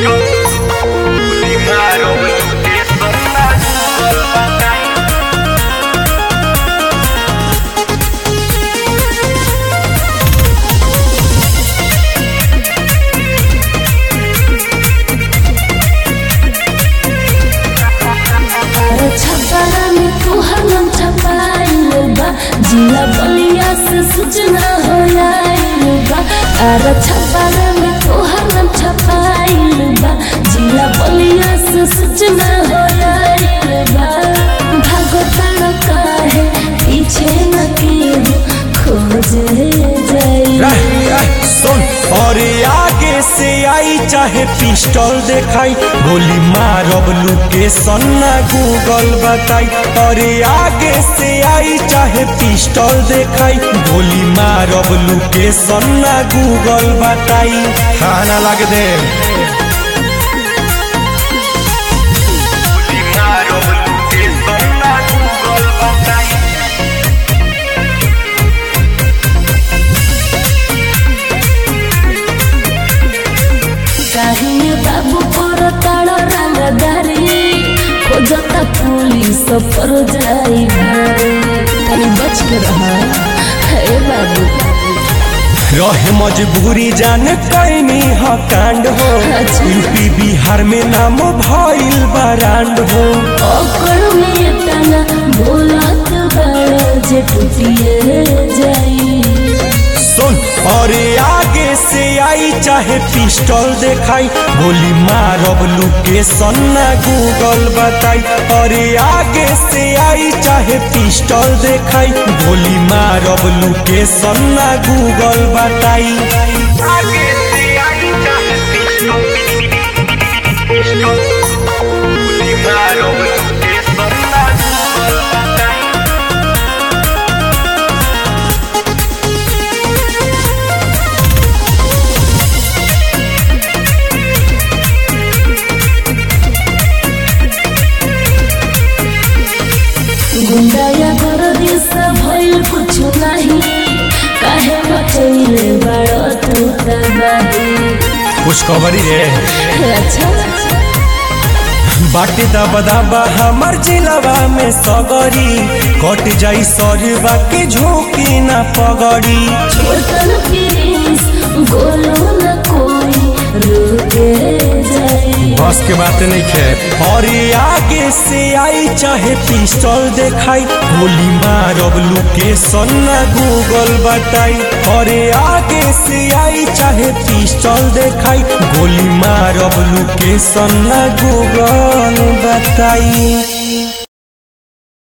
छपारा में तोहर नाम छपाइल बा जिला बलिया से सूचना हो आइल बा अरे छपारा में तोहर नाम छपाइल बा जिला बलिया से सूचना हो आइल बा भागो तड़का है पीछे न के खोजे जाई सुन और आगे से आई चाहे पिस्टल देखाई गोली मारब लोकेशन ना गूगल बताई और आगे से आई चाहे पिस्टल देखाई गोली मारब लोकेशन ना गूगल बताई खाना लग दे काहे बाबू पर ताड़ रंगदारी खोजता पुलिस पर जाई भारी तनी बच के रहा हे बाबू रहे मजबूरी जान कैनी ह कांड हो अच्छा। यूपी बिहार में नाम भइल बरांड हो ओकर में तना बोलत बड़ा जे टूटिए जाई सुन और आगे से आई चाहे पिस्टल देखाई गोली मारब लोकेशन ना गूगल बताई और आगे से आई चाहे पिस्टल देखाई गोली मारब लोकेशन ना गूगल बताई आगे से आई चाहे पिस्टल गोली मारो ये सन्ना बताई गुंडाया कर दिस भइल कुछ नहीं काहे मचैले बड़ो तू तबाही कुछ खबरी है अच्छा बाटे दबा दबा हमार जिलवा में सगरी कट जाई सरवा के झोंकी ना पगड़ी छोटन प्लीज बोलो न कोई रुके जाए बस के बात नहीं खे और आगे से आई चाहे पिस्टल देखाई गोली मारब लोकेशन ना गूगल बताई और आगे से आई चाहे पिस्टल देखाई गोली मारब लोकेशन ना गूगल बताई